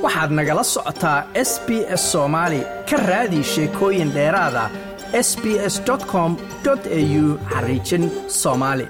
waxaad nagala socotaa s b s soomaali ka raadi sheekooyin dheeraada s b s com au xariijin soomaali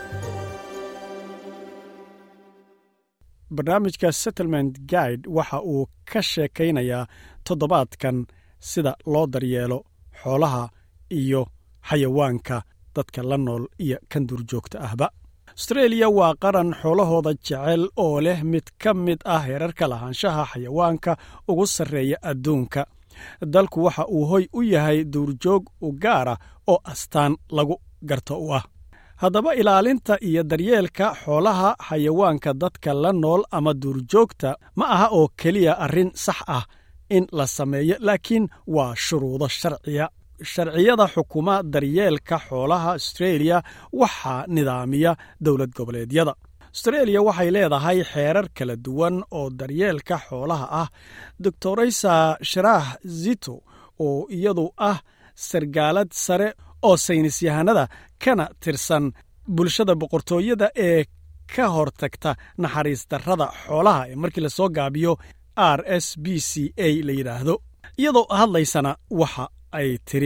barnaamijka settlement guide waxa uu ka sheekaynayaa toddobaadkan sida loo daryeelo xoolaha iyo xayawaanka dadka la nool iyo kan duurjoogta ahba astreeliya waa qaran xoolahooda jecel oo leh mid ka mid ah heerarka lahaanshaha xayawaanka ugu sarreeya adduunka dalku waxa uu hoy u yahay duurjoog u gaara oo astaan lagu garto u ah haddaba ilaalinta iyo daryeelka xoolaha xayawaanka dadka la nool ama duurjoogta ma aha oo keliya arrin sax ah in la sameeyo laakiin waa shuruudo sharciya sharciyada xukuma daryeelka xoolaha astreeliya waxaa nidaamiya dowlad goboleedyada astreeliya waxay leedahay xeerar kala duwan oo daryeelka xoolaha ah doctoraysa sharaah zito oo iyadu ah sargaalad sare oo saynisyahanada kana tirsan bulshada boqortooyada ee ka hortagta naxariis darrada xoolaha ee markii lasoo gaabiyo r s b c a la yidhaahdo iyadoo hadlaysana waxa ay tiri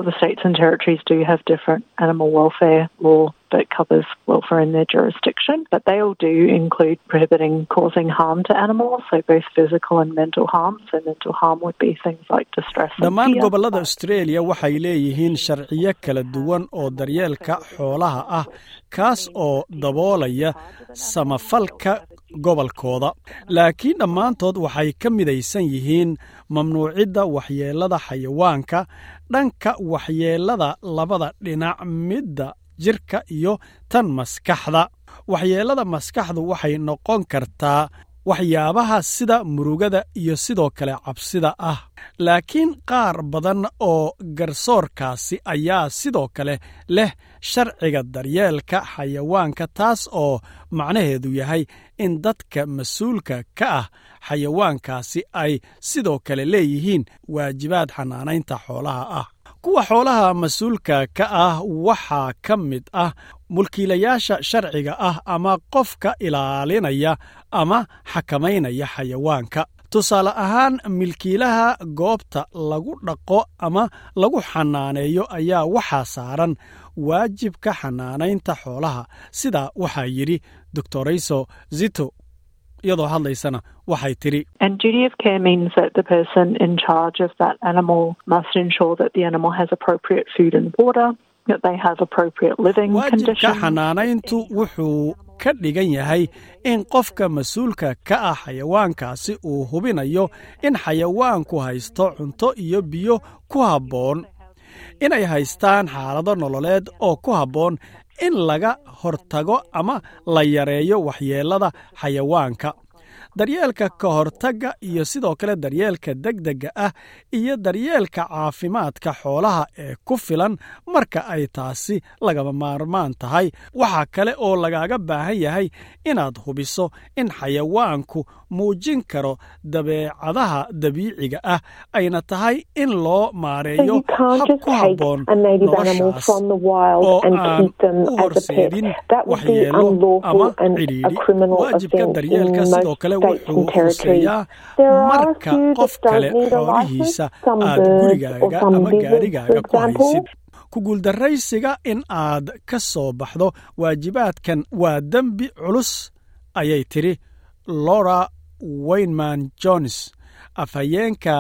that covers welfare in their jurisdiction, but they all do include prohibiting causing harm to animals, so both physical and mental harm. So mental harm would be things like distress. dhammaan gobollada australia waxay leeyihiin sharciyo kala duwan oo daryeelka xoolaha ah kaas oo daboolaya samafalka gobolkooda laakiin dhammaantood waxay ka midaysan yihiin mamnuucidda waxyeellada xayawaanka dhanka waxyeellada labada dhinac midda jirka iyo tan maskaxda waxyeellada maskaxdu waxay noqon kartaa waxyaabaha sida murugada iyo sidoo kale cabsida ah laakiin qaar badan oo garsoorkaasi ayaa sidoo kale leh sharciga daryeelka xayawaanka taas oo macnaheedu yahay in dadka mas-uulka ka ah xayawaankaasi ay sidoo kale leeyihiin waajibaad xanaanaynta xoolaha ah kuwa xoolaha mas-uulka ka ah waxaa ka mid ah mulkiilayaasha sharciga ah ama qofka ilaalinaya ama xakamaynaya xayawaanka tusaale ahaan milkiilaha goobta lagu dhaqo ama lagu xanaaneeyo ayaa waxaa saaran waajibka xanaanaynta xoolaha sidaa waxaa yidhi doctorayso zito iyadoo hadlaysana waxay tidhi And duty of care means that the person in charge of that animal must ensure that the animal has appropriate food and water, that they have appropriate living waajibka conditions. xanaanayntu wuxuu ka dhigan yahay in qofka mas-uulka ka ah xayawaankaasi uu hubinayo in xayawaanku haysto cunto iyo biyo ku habboon inay haystaan xaalado nololeed oo ku habboon in laga hortago ama la yareeyo waxyeellada xayawaanka daryeelka ka hortagga iyo sidoo kale daryeelka degdegga ah iyo daryeelka caafimaadka xoolaha ee ku filan marka ay taasi lagama maarmaan tahay waxaa kale oo lagaaga baahan yahay inaad hubiso in xayawaanku muujin karo dabeecadaha dabiiciga ah ayna tahay in loo So maareeyo you can't hab just ku take habboon a native animal noloshaas from the wild oo and aan keep them u as a pet. horseedin That would be waxyeelo unlawful ama and a cidhiidhi criminal waajibka offence in daryeelka most sidoo kale states wuxuu and territories. hooseeyaa There are a marka few qof that kale don't need a license, xoolihiisa some aad birds or gurigaaga some ama lizards, for gaarigaaga ku example. haysid ku guuldarraysiga in aad ka soo baxdo waajibaadkan waa dembi culus ayay tidhi laura wayneman jones afhayeenka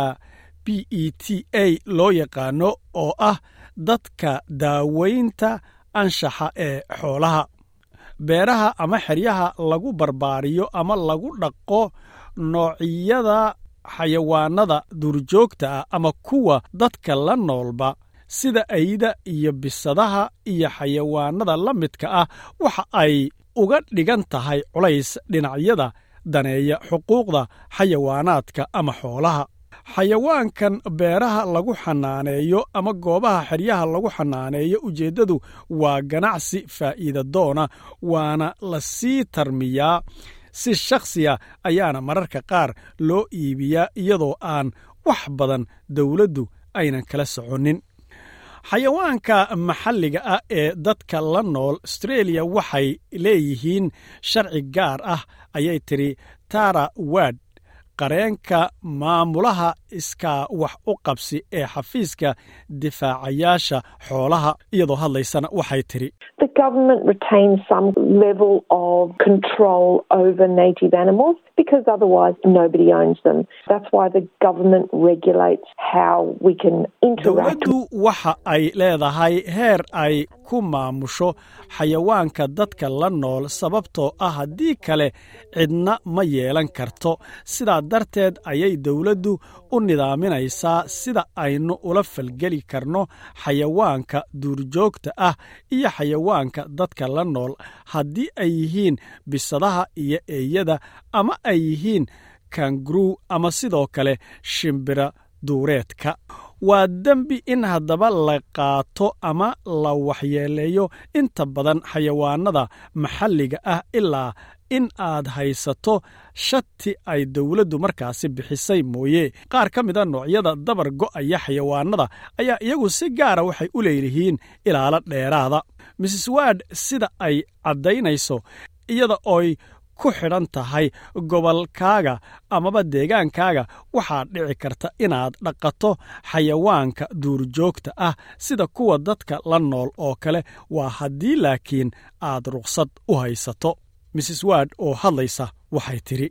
b e t a loo yaqaano oo ah dadka daaweynta anshaxa ee xoolaha beeraha ama xeryaha lagu barbaariyo ama lagu dhaqo noocyada xayawaanada duurjoogta ah ama kuwa dadka la noolba sida ayda iyo bisadaha iyo xayawaanada la midka ah waxa ay uga dhigan tahay culays dhinacyada daneeya xuquuqda xayawaanaadka ama xoolaha xayawaankan beeraha lagu xanaaneeyo ama goobaha xeryaha lagu xanaaneeyo ujeeddadu waa ganacsi faa'iida doona waana la sii tarmiyaa si shakhsiya ayaana mararka qaar loo iibiyaa iyadoo aan wax badan dowladdu aynan kala soconin xayawaanka maxalliga ah ee dadka la nool astreeliya waxay leeyihiin sharci gaar ah ayay tidhi tara wad qareenka maamulaha iskaa wax u qabsi ee xafiiska difaacayaasha xoolaha iyadoo hadlaysana waxay tidhi The government retains some level of control over native animals because otherwise nobody owns them. That's why the government regulates how we can interact dowladdu waxa ay leedahay heer ay ku maamusho xayawaanka dadka la nool sababtoo ah haddii kale cidna ma yeelan karto sidaa darteed ayay dowladdu u nidaaminaysaa sida aynu ula falgeli karno xayawaanka duurjoogta ah iyo xayawaanka dadka la nool haddii ay yihiin bisadaha iyo eeyada ama ay yihiin kanguruu ama sidoo kale shimbira duureedka waa dembi in haddaba la qaato ama la waxyeeleeyo inta badan xayawaanada maxalliga ah ilaa in aad haysato shati ay dowladdu markaasi bixisay mooye qaar ka mida noocyada dabar go'aya xayawaanada ayaa iyagu si gaara waxay u leeyihiin ilaalo dheeraada mrs ward sida ay caddaynayso iyada ooy ku xidhan tahay gobolkaaga amaba deegaankaaga waxaa dhici karta inaad dhaqato xayawaanka duurjoogta ah sida kuwa dadka la nool oo kale waa haddii laakiin aad ruqsad u haysato mrs ward oo hadlaysa waxay tidhi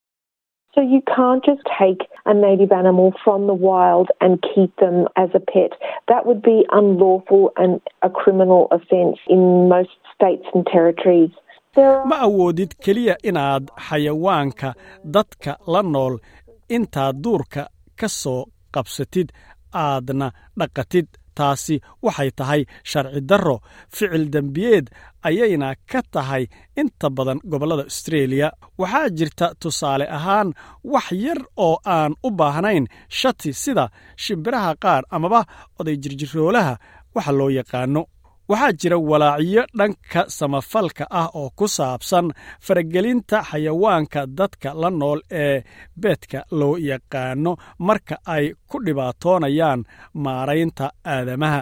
So you can't just take a native animal from the wild and keep them as a pet. That would be unlawful and a criminal offence in most states and territories. There are ma awoodid keliya inaad xayawaanka dadka la nool intaad duurka ka soo qabsatid aadna dhaqatid taasi waxay tahay sharci darro ficil dembiyeed ayayna ka tahay inta badan gobollada austreeliya waxaa jirta tusaale ahaan wax yar oo aan u baahnayn shati sida shimbiraha qaar amaba oday jirjiroolaha waxa loo yaqaano waxaa jira walaacyo dhanka samafalka ah oo ku saabsan faragelinta xayawaanka dadka la nool ee beedka loo yaqaano marka ay ku dhibaatoonayaan maaraynta aadamaha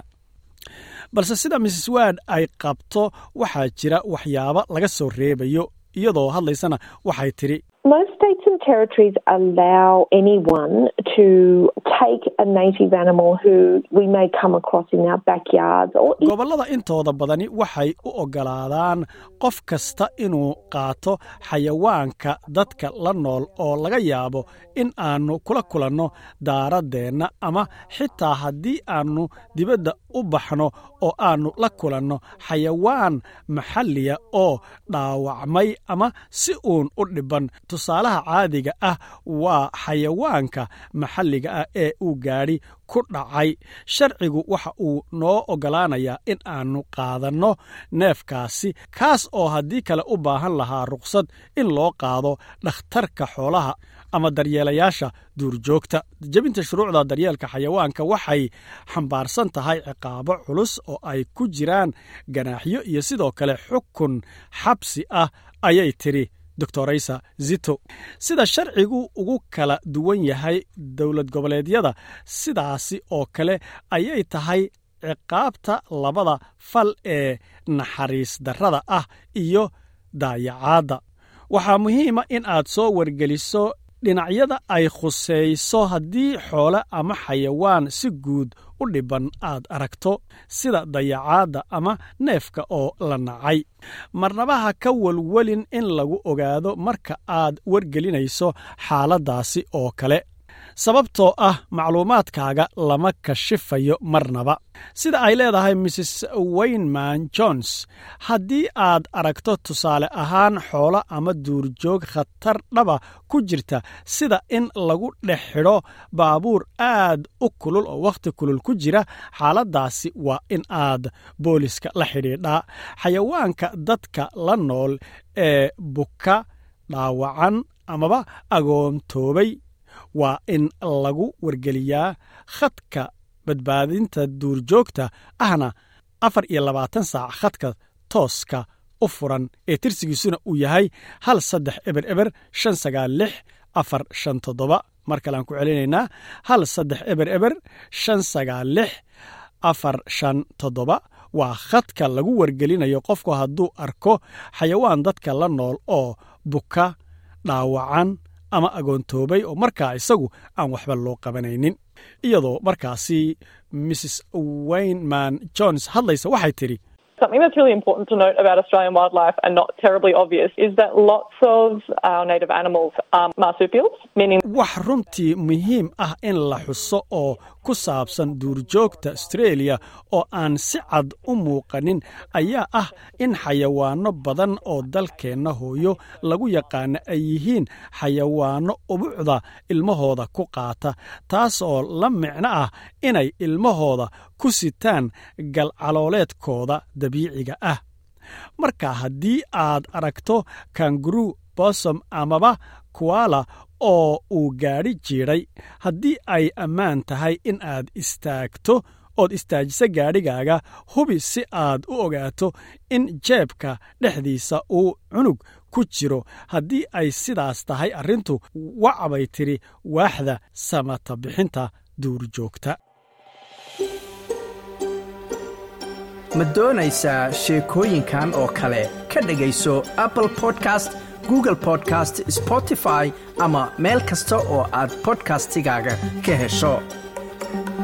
balse sida mrs ward ay qabto waxaa jira waxyaabo laga soo reebayo iyadoo hadlaysana waxay tidhi Most states and territories allow anyone to take a native animal who we may come across in our backyards or gobollada intooda badani waxay u oggolaadaan qof kasta inuu qaato xayawaanka dadka la nool oo laga yaabo in aannu kula kulanno daaraddeenna ama xitaa haddii aannu dibadda u baxno oo aannu la kulanno xayawaan maxalliya oo dhaawacmay ama si uun u dhibban tusaalaha caadiga ah waa xayawaanka maxalliga ah ee uu gaadhi ku dhacay sharcigu waxa uu noo oggolaanayaa in aannu qaadanno neefkaasi kaas oo haddii kale u baahan lahaa ruqsad in loo qaado dhakhtarka xoolaha ama daryeelayaasha duurjoogta jebinta shuruucda daryeelka xayawaanka waxay xambaarsan tahay ciqaabo culus oo ay ku jiraan ganaaxyo iyo sidoo kale xukun xabsi ah ayay tidhi doctoraysa zito sida sharcigu ugu kala duwan yahay dowlad goboleedyada sidaasi oo kale ayay tahay ciqaabta labada fal ee naxariis darrada ah iyo daayacaadda waxaa muhiima in aad soo wargeliso dhinacyada ay khusayso haddii xoole ama xayawaan si guud u dhibban aad aragto sida dayacaadda ama neefka oo la nacay marnaba ha ka welwelin in lagu ogaado marka aad wargelinayso xaaladdaasi oo kale sababtoo ah macluumaadkaaga lama kashifayo marnaba sida ay leedahay mrs wayneman jones haddii aad aragto tusaale ahaan xoolo ama duurjoog khatar dhaba ku jirta sida in lagu dhex xidho baabuur aad u kulul oo wakhti kulul ku jira xaaladdaasi waa in aad booliska la xidhiidhaa xayawaanka dadka la nool ee buka dhaawacan amaba agoontoobay waa in lagu wargeliyaa khadka badbaadinta duurjoogta ahna afar iyo labaatan saac khadka tooska u furan ee tirsigiisuna uu yahay hal saddex eber eber shan sagaal lix afar shan toddoba mar kaleaan ku celinaynaa hal saddex eber eber shan sagaal lix afar shan toddoba waa khadka lagu wargelinayo qofku hadduu arko xayawaan dadka la nool oo buka dhaawacan ama agoontoobay oo markaa isagu aan waxba loo qabanaynin iyadoo markaasi mrs wayneman jones hadlaysa waxay tidhi Something that's really important to note about Australian wildlife and not terribly obvious is that lots of our native animals are marsupials, meaning wax runtii muhiim ah in la xuso oo ku saabsan duurjoogta australia oo aan si cad u muuqanin ayaa ah in xayawaanno badan oo dalkeenna hooyo lagu yaqaana ay yihiin xayawaanno ubucda ilmahooda ku qaata taas oo la micno ah inay ilmahooda ku sitaan galcalooleedkooda dabiiciga ah marka haddii aad aragto kanguru bosom amaba kuala oo uu gaadhi jiidhay haddii ay ammaan tahay in aad istaagto ood istaajiso gaadhigaaga hubi si aad u ogaato in jeebka dhexdiisa uu cunug ku jiro haddii ay sidaas tahay arrintu wacbay tidhi waaxda samata bixinta duurjoogta ma doonaysaa sheekooyinkan oo kale ka dhegayso apple podcast google podcast spotify ama meel kasta oo aad bodkastigaaga ka hesho